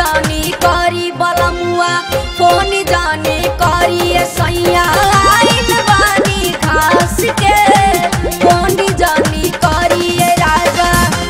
जानी करी बलमुआ फोन जानी करी ए सैया आइल बानी खास के फोन जानी करी ए राजा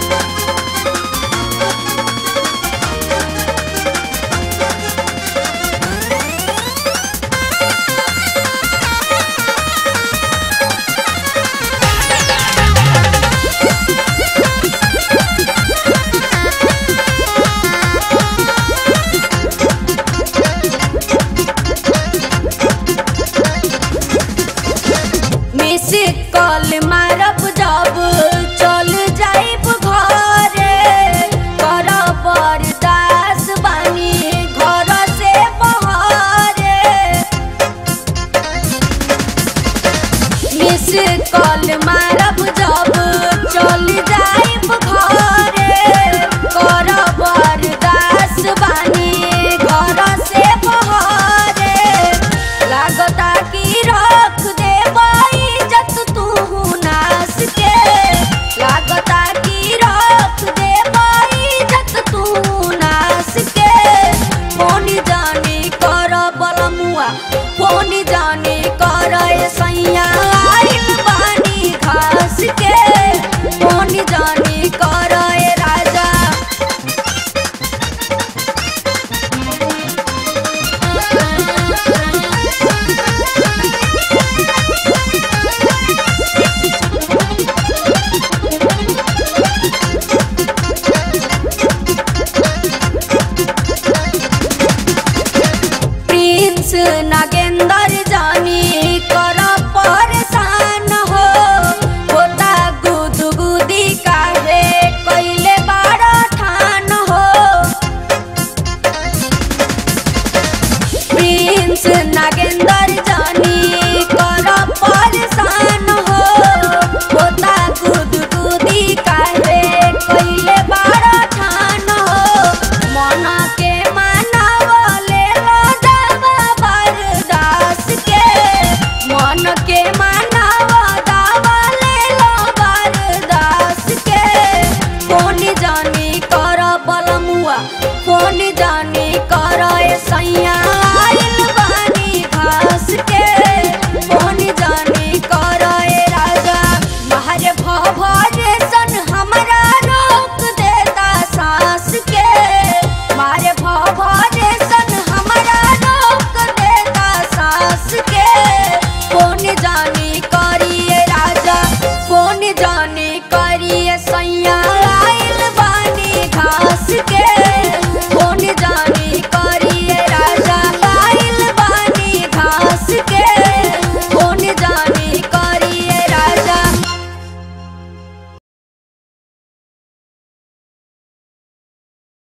मिस कॉल मारब जब चल जाइब घरे कर बरदास बानी घर से बहरे मिस कॉल मारब जब चल जाइब घरे कर बरदास बानी घर से बहरे लागता कि रख देबै इज्जत तू नास के लागता कि रख देबै इज्जत तू नास के फोन जानी कर बलमुआ फोन जानी कर ए सैया आइल बानी खास के फोन जानी कर ए राजा प्रिंस नागेंद्र जानी कर परेशान हो होता गुदगुदी काहे कैले बाड़ ठान हो प्रिंस नागेंद्र जानी